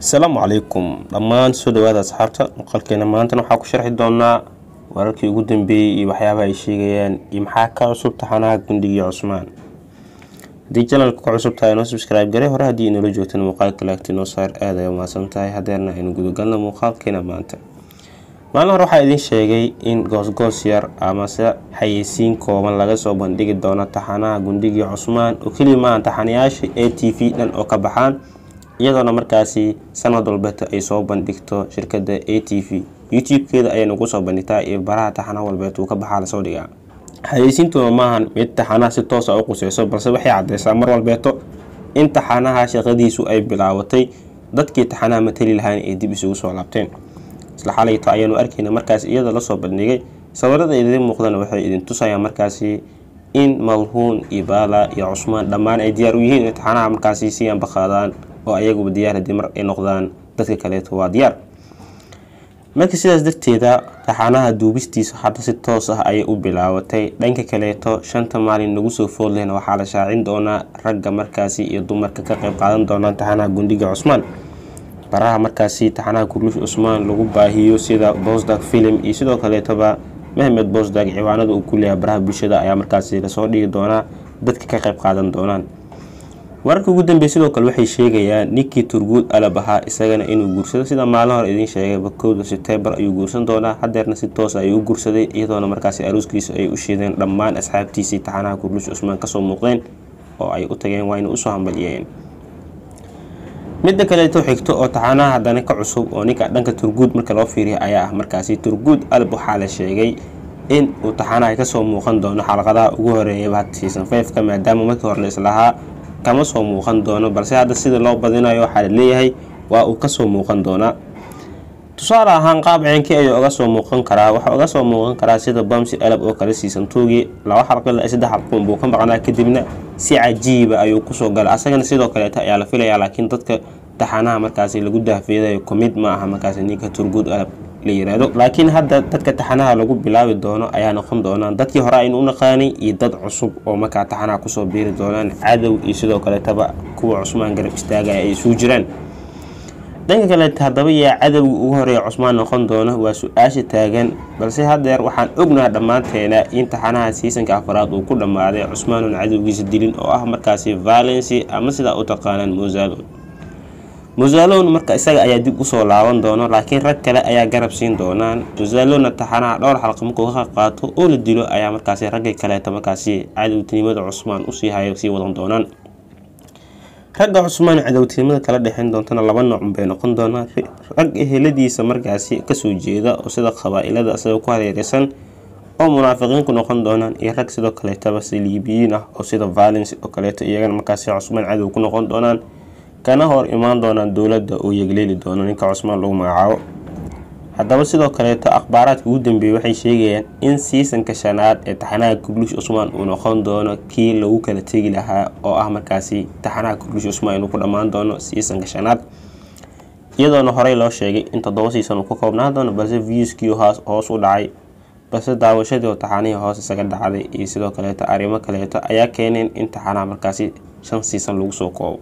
asalaamu calaykum dhammaan soo dhawaada asxaabta muuqaalkeena maantana waxaa ku sharxi doonaa wararkii ugu dambeeyey iyo waxyaabaha ay sheegayaan iyo maxaa ka cusub taxanaha gundigii cusmaan haddii janalka ka cusub tahay noo subscribe gare hore haddii inoola joogtana muuqaalka laagti noo saar aad ay umahadsan tahay hadeerna aynu gudagalna muuqaalkeena maanta maalin hore waxaa idiin sheegay in goosgoos yar amase xayeysiin kooban laga soo bandhigi doono taxanaha gundigii cusmaan oo keliya maahan taxanayaasha a t v dhan oo ka baxaan iyadoona markaasi sanad walbeeta ay soo bandhigto shirkada a t v youtube-keeda ayay nagu soo bandhigtaa iyo baraha taxanaha walbeet uu ka baxaa lasoo dhigaa xayeysiintuna maahan mid taxanaha si toosa u quseyso balse waxay cadeysaa mar walbeeto in taxanaha shaqadiisu ay bilaabatay dadkii taxanaha matali lahayn ay dib isugu soo laabteen isla xalayto ayaanu arkayna markaas iyada lasoo bandhigay sawirada idiin muuqdana waxay idin tusayaan markaasi in malhuun iyo baala iyo cusmaan dhammaan ay diyaar u yihiin in taxanaha markaasi si ambaqaadaan oo ayaguba diyaar haddii mar ay noqdaan dadka kaleeto waa diyaar marka sidaas darteeda taxanaha duubistiisa hadda si toos ah ayay u bilaabatay dhanka kaleeto shanta maalin nagu soo foodlehna waxaa la shaacin doonaa ragga markaasi iyo dumarka ka qayb qaadan doonaan taxanaha gundiga cusmaan baraha markaasi taxanaha kurlush cusmaan lagu baahiyo sida bosdag film iyo sidoo kaleetoba mahmed bosdag ciwaanada uu ku leeyahay baraha bulshada ayaa markaasi lasoo dhigi doonaa dadka ka qayb qaadan doonaan wararka ugu dambeey sidoo kale waxay sheegayaan ninkii turguud alab ahaa isagana inuu guursado sida maalin hore idiin sheegayba kowda sebtembar ayuu guursan doonaa hadeerna si toosa ayuu u guursaday iyadoona markaasi aruuskiisa ay u shiideen dhammaan asxaabtiisii taxanaha kurlush cusmaan kasoo muuqdeen oo ay u tageen waa ina usoo hambaliyeen midda kaleeto xigto oo taxanaha haddana ka cusub oo ninka dhanka turguud marka loo fiiriya ayaa ah markaasi turguud alab waxaa la sheegay in uu taxanaha kasoo muuqan doono xalaqadaha ugu horeeyaba had season fiveka maadaama markii hore la islahaa kama soo muuqan doono balse hadda sida loo badinayo waxaa la leeyahay waa uu kasoo muuqan doonaa tusaale ahaan qaab ceenkii ayuu oga soo muuqan karaa waxaa oga soo muuqan karaa sida bamsi alab oo kale siisan tuugii laba xalqo ilaa saddex xalquun buu ka maqnaa kadibna si cajiiba ayuu kusoo galay asagana sidoo kaleeta ayaa la filayaa laakiin dadka taxanaha markaasi lagu dahfeedayo kumid ma aha markaasi ninka turguud alab la yiraahdo laakiin hadda dadka taxanaha lagu bilaabi doono ayaa noqon doonaan dadkii hore aynu u naqaanay iyo dad cusub oo markaa taxanaha kusoo biiri doonaan cadow iyo sidoo kaleetaba kuwa cusmaan garab istaagaya ay isugu jiraan dhanka kaleeta haddaba yaa cadowga ugu horeeya cusmaan noqon doona waa su-aasha taagan balse hadeer waxaan ognaha dhammaanteena in taxanaha siisanka afaraad uu ku dhammaaday cusmaan oon cadowgiisa dilin oo ah markaasi valency ama sidaa u taqaanaan mosalo musalon marka isaga ayaa dib usoo laaban doono laakiin rag kale ayaa garab siin doonaan musalona taxanaha dhowr xalqa markuu ka qaato oo la dilo ayaa markaasi raggii kaleeta markaasi cadowtinimada cusmaan usii hayo sii wadan doonaan ragga cusmaan cadowtinimada kala dhexeyn doontana laba noocun bay noqon doonaan rag eheladiisa markaasi kasoo jeeda oo sida qabaa-ilada isaga ku hareereysan oo munaafiqiinku noqon doonaan iyo rag sidoo kaleetaba saliibiyiin ah oo sida valence oo kaleeto iyagana markaasi cusmaan cadow ku noqon doonaan kana hor imaan doonaan dowladda oo yegleeli doono ninka cusmaan lagu magacaabo haddaba sidoo kaleeto akhbaaraadka ugu dambeeyey waxay sheegayaan in siisanka shanaad ee taxanaha kurlush cusmaan uu noqon doono kii lagu kala tegi lahaa oo ah markaasi taxanaha kurlush cusmaan inuu ku dhammaan doono siisanka shanaad iyadoona horey loo sheegay in toddoba siisan uu ka koobnaan doono balse viuskii hoos u dhacay balse daawashadii oo taxanihii hoos isaga dhacday iyo sidoo kaleeto arrimo kaleeto ayaa keeneen in taxanaha markaasi shan siisan lagu soo koobo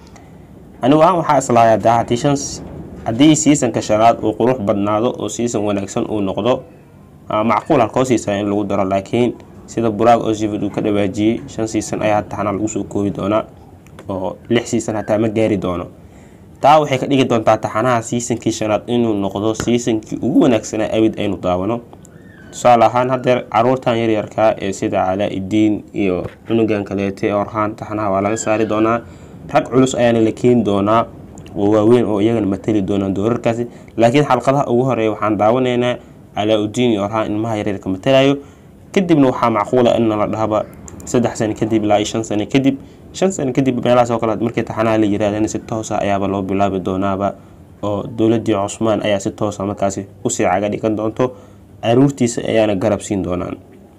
anigu aan waxaa islahay hadaa haddii shan haddii siisanka shanaad uu qurux badnaado oo siisan wanaagsan uu noqdo macquul halkoo siisan in lagu daro laakiin sida buraag oo sivid uu ka dhawaajiyey shan siisan ayaa taxanaa lagu soo koobi doonaa oo lix siisan hataa ma gaari doono taa waxay ka dhigi doontaa taxanaha siisankii shanaad inuu noqdo siisankii ugu wanaagsanaa abid aynu daawano tusaale ahaan hadeer caruurtan yaryarkaa ee sida calaa-idiin iyo cunugan kaleete orhaan taxanaha waa laga saari doonaa rag culus ayaana la keeni doonaa oo waaweyn oo iyagana matali doonaan doorarkaasi laakiin xalqadaha ugu horeeya waxaan daawanaynaa calaa-udiin iyo orhaan ilmaha yaryarka matalayo kadibna waxaa macquula in la dhahaba saddex sano kadib ilaa iyo shan sano kadib shan sano kadib meelahaas oo kale markii taxanaha la yirahdana si toosa ayaaba loo bilaabi doonaaba oo dowladii cusmaan ayaa si toosa markaasi usii caga dhigan doonto caruurtiisa ayaana garab siin doonaan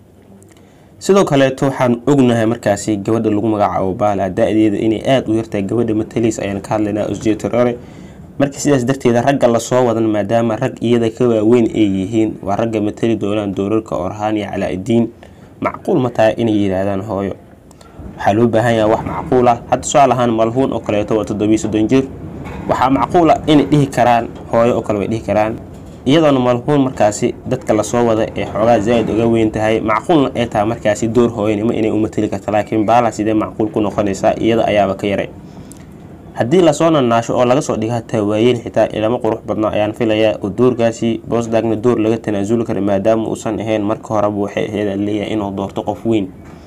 sidoo kaleeto waxaan ognahay markaasi gabadha lagu magacaabo baala da-deeda inay aada u yartahay gabadha mataliis ayaan ka hadlaynaa osjetorore marka sidaas darteeda ragga lasoo wadan maadaama rag iyada ka waaweyn ay yihiin waa ragga matali doonaan doorarka orhaan iyo calaa-idiin macquul ma tahay inay yidhaahdaan hooyo waxaa loo baahan yaha wax macquul ah hadda tusaal ahaan malhuun oo kaleeto waa toddobiyo soddon jir waxaa macquula inay dhihi karaan hooyo oo kale way dhihi karaan iyadoona malhuun markaasi dadka lasoo wada ee xoogaa zaa-id uga weyn tahay macquulna ay tahay markaasi door hooyanimo inay u mateli karta laakiin baala sidee macquul ku noqonaysaa iyada ayaaba ka yaray haddii lasoo nanaasho oo laga soo dhiga hataa waayeel xitaa ilama qurux badna ayaan filayaa oo doorkaasi boosdagna door laga tanaasuli kara maadaama uusan ahayn marka horeba waxay ahayd leeyahay inuu doorto qof weyn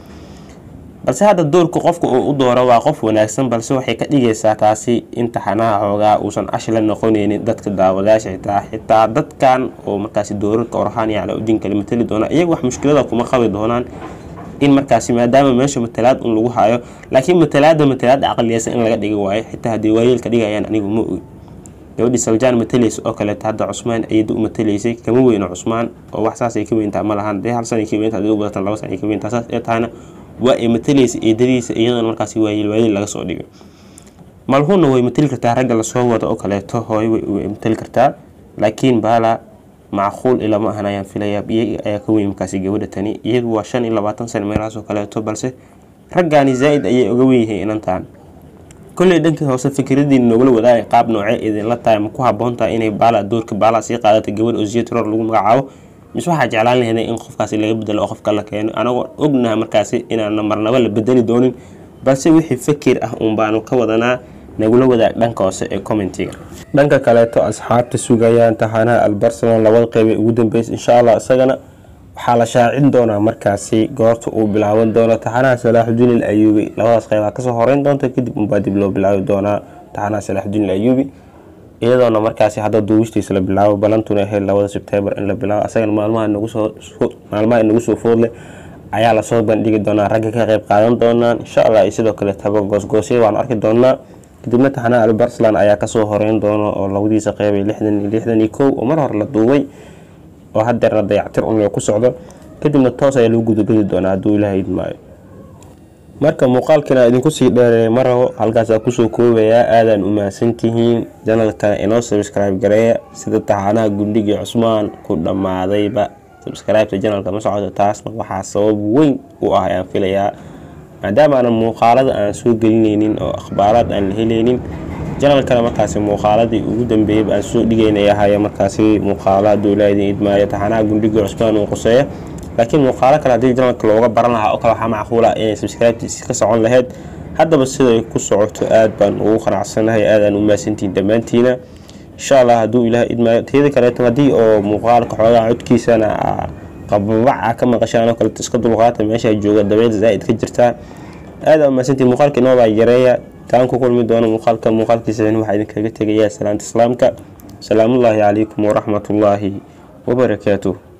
balse hadda doorka qofka uu u dooro waa qof wanaagsan balse waxay ka dhigaysaa taasi in taxanaha xoogaa uusan ash la noqoneynin dadka daawadayaasha xitaa xitaa dadkan oo markaasi doorarka orhaan iyo calaa-udiin kale matali doona iyaga wax mushkilada kuma qabi doonaan in markaasi maadaama meesha matalaad un lagu hayo laakiin matalaada matalaada caqliyeysa in laga dhigi waayo xitaa haddii waayeelka dhigayaan anigu ma ogi gabadhii saljaan matalaysa oo kaleeto hadda cusmaan ayada u matalaysay kama weyno cusmaan oo wax saasay ka weyntaa ma lahan dee hal sanay ka weyntaa hadii u badatan laba sanay ka weyntaa saas ee tahana waa ay matalaysa eedadiisa iyadana markaasi waayeel waayeel laga soo dhigay malhuunna way matali kartaa ragga lasoo wado oo kaleeto hooyo way matali kartaa laakiin baala macquul ilama ahan ayaan filayaa iyaga ayaa ka weyn markaasi gabadha tani iyagu waa shan iyo labaatan sano meelahaas oo kaleeto balse raggaani zaa-id ayay uga weynyihiin inantaan kolley dhankii hoose fikradiina noogala wadaagay qaab noocee idinla tahay ma ku haboon tahay inay baala doorka baala sii qaadata gabadh oo ziyatror lagu magacaabo mise waxaa jeclaan laheeday in qofkaasi laga bedelo oo qofka la keeno anagoo ognaha markaasi inaana marnaba la bedeli doonin balse wixii fakir ah uun baanu ka wadanaa nagula wadaag dhanka hoose ee commentiga dhanka kaleeto asxaabta sugayaan taxanaha albarcelon labada qeybay ugu dambeysa insha allah isagana waxaa la shaacin doonaa markaasi goorta uu bilaaban doono taxanaha salaaxudiin il ayuubi labadaas qeybaa kasoo horeyn doonta kadib unbaa dib loo bilaabi doonaa taxanaha salaaxudiin il ayuubi iyadoona markaasi hadda duubistiisa la bilaabo balantuna ahayd labada sebtembar in la bilaabo asagana maalmaha maalmaha inagu soo foodleh ayaa lasoo bandhigi doonaa ragga ka qeyb qaadan doonaan insha allah iyo sidoo kale taba goosgoosya waanu arki doonaa kadibna taxanaha albarslan ayaa kasoo horeyn doona oo labadiisa qeybay lixdan iyo lixdan iyo kow oo mar hore la duubay oo hadeerna dayactir un ku socdo kadibna toos ayaa lagu gudubadi doonaa hadduu ilaha idmaayo marka muuqaalkiina idinku sii dheereeya ma rabo halkaasaa kusoo koobayaa aadaan u mahadsantihiin janalkana inoo sabscribe gareeya sida taxanaha gundhigii cusmaan ku dhammaadayba sabscribeta janalka ma socoto taasna waxaa sabab weyn u ah ayaan filayaa maadaama aanan muuqaalada aan soo gelineynin oo akhbaaraad aan la heleynin janalkana markaasi muuqaaladii ugu dambeeyaba aan soo dhigeynay ahaya markaasi muuqaalo hadduu ilaa idin idmaayo taxanaha gundhigii cusmaan uu quseeya laakiin muuqaalo kale haddii janalka looga baran lahaa oo kale waxaa macquula inay subscribetiisi ka socon lahayd haddaba siday ku socoto aad baan ugu qanacsanahay aadaan u maasantihiin dhammaantiina insha allah hadduu ilaah idmaayo tiyada kaleeto haddii oo muuqaalka xoogaa codkiisana qababac a ka maqashaan oo kaleeto iska dulqaata meesha jooga dabeel zaa-id ka jirtaa aada umaasantihiin muuqaalka inoobaa yareeya taan ku kulmi doono muuqaalka muuqaalkiisa waxaa idinkaga tegayaa salaanta islaamka salaamullaahi calaykum waraxmatullaahi wabarakaatuh